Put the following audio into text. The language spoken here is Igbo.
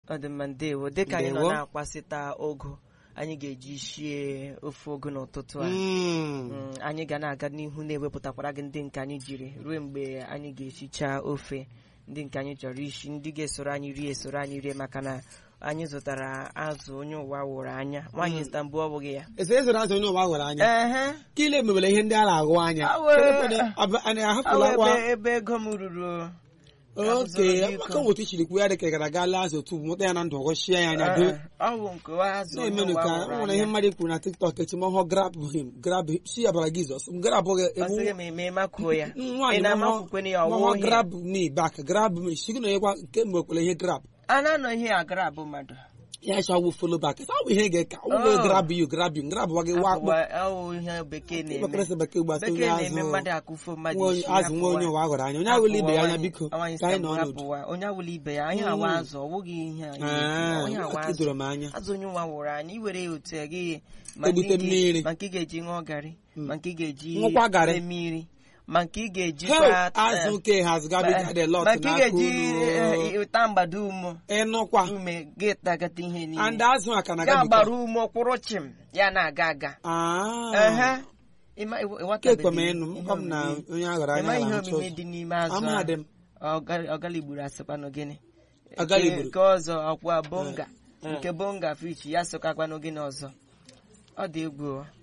ọ dị mma ndewo dịka anyị nọ Ndewo. na-akwasịta ogo anyị ga-eji shie ofe ogo n'ụtụtụ a Mm. Mm, anyị ga na-aga n'ihu na-ewepụtakwara gị ndị nke anyị jiri ruo mgbe anyị ga-esicha ofe ndị nke anyị chọrọ isi ndị ga-esoro anyị rie esoro anyị rie maka na anyị zụtara azụ onye ụwa wụrụ anya nwaanyị zụta mbụ ọ bụghị ya ese ezoro azụ onye ụwa gwara anya ehe ka ile mebere ihe ndị a na-ahụ anya Awe. anyị Ọ ahapụla bụ kwa ebe ebe ego m ruru oke Azụrụ biko. maka otu ichiri kwuo ya dị ka gara gaa lee azụ otu mụta ya na ndụ ọghọchie ya anya doo ọ bụ nke azụ onye na-emenụ ụwa ka wụrụ nwere ihe anya mmadụ kwuru na tiktok echi ma ọhụụ grab him grab him si ya bara gizọs m grab gị ọ sịghị m eme makuo ya ị nwaanyị na-amakwukwe ya ọwụ mama ihe grab me back grab me si gị na onye kwa nke mgbe kwere ihe grab a na-anọ ihe agara abụ mmadụ ya chawo follow back sa bụ ihe ga-eka ụgbọ Oh. grab you grab you grab gwa gị wa akpọ Abụwa- ọ bụ ihe bekee na-eme bekee bekee gbasa onye bekee na-eme azụ mmadụ akụfo mmadụ nwa onye- isi azụ nwa onye ụwa gwara anya onye awụla ibe ya anya biko ka anyị nọ n'ọnọdụ apụwa onye awụla ibe ya anyị awa azụ ọ bụghị ihe anyị na-ekwu. onye awa aka azụ doro m anya azụ onye ụwa wụrụ anyị iwere ya otu a gị ma Egbute nke ị ga- mmiri. ma nke ị ga-eji ṅụọ garị ma nke ị ga-eji Ṅụkwa garị. mee mmiri ma nke ị Hell, ga-ejikwa azụ ke has gabi the lot ma nke ị n'aka ga-eji unu eh, ụta mgbado umo ịnụkwa ume gị tagata ihe niile and azụ a ka na ga gabi gbara ume kwụrụ chim ya na-aga aga Ehe. Ịma- ịwa- ịwatabeghị kekwe m ịnụ ihe mkpa m na omimi. onye a gwara Ịma anya ihe na achọ omimi dị n'ime azụ amadị m ọgaligburu asịkwanụ gịnị Ọgaligburu. Nke- nke ọzọ ọkwa bonga nke bonga fish ya sokakwanụ gịnị ọzọ ọ dị egwu o.